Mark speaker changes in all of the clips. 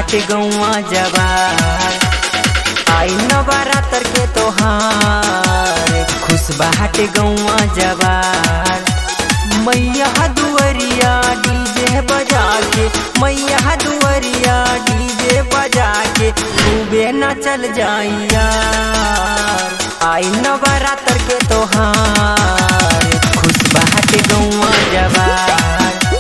Speaker 1: बाटे गौआ जवार आई नवरात्र के तोहार खुश बाटे गौआ जवार मैया दुअरिया डीजे बजा के मैया दुअरिया डीजे बजा के खूबे न चल जाइया आई नवरात्र के तोहार खुश बाटे गौआ जवार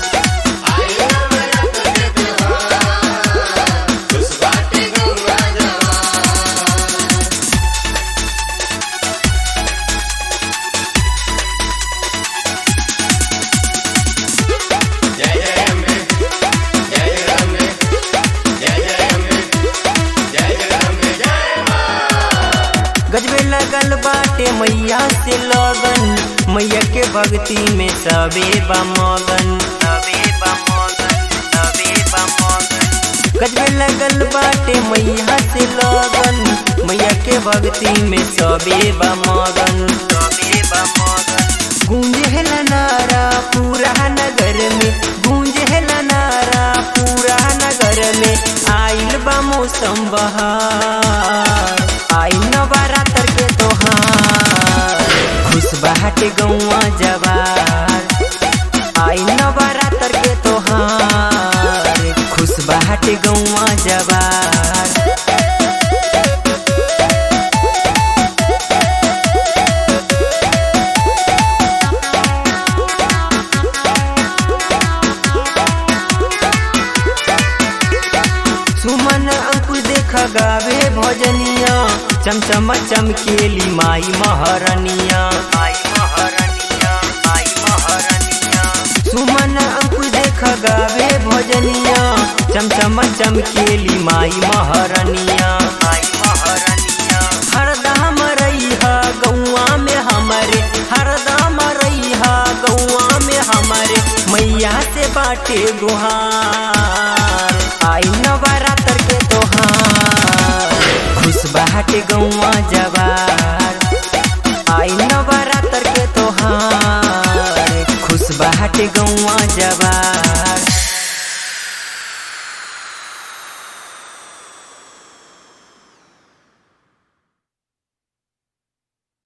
Speaker 2: जय जय अम्बे जय जय अम्बे जय जय अम्बे जय जय अम्बे जय
Speaker 1: गजबे लगल बाटे मैया से लगन मैया के भक्ति में सबे बमगन सबे बमगन सबे बमगन गजबे लगल बाटे मैया से लगन मैया के भक्ति में सबे बमगन सबे बमगन गूंजे नारा पूरा नगर में गूंजे नारा पूरा नगर में आइल बा मौसम बहार आई नवरात्र के तोहार खुश बाटे गौआ जवार आई नवरात्र के तोहार खुश बाटे गौआ जवार सुमन अंकुर देख गावे भजनिया चमचम चमकेली माई महरनिया माई महरनिया माई महरनिया सुमन अंकुर देख गावे भजनिया चमचम चमकेली माई महरनिया माई महरनिया हरदम रहिहा गौआ में हमारे हरदम रहिहा गौआ में हमारे मैया से बाटे गुहार आई नवरात्र के तोहार खुश बाटे गौआ जवार आई नवरात्र के तोहार खुश बाटे गौआ जवार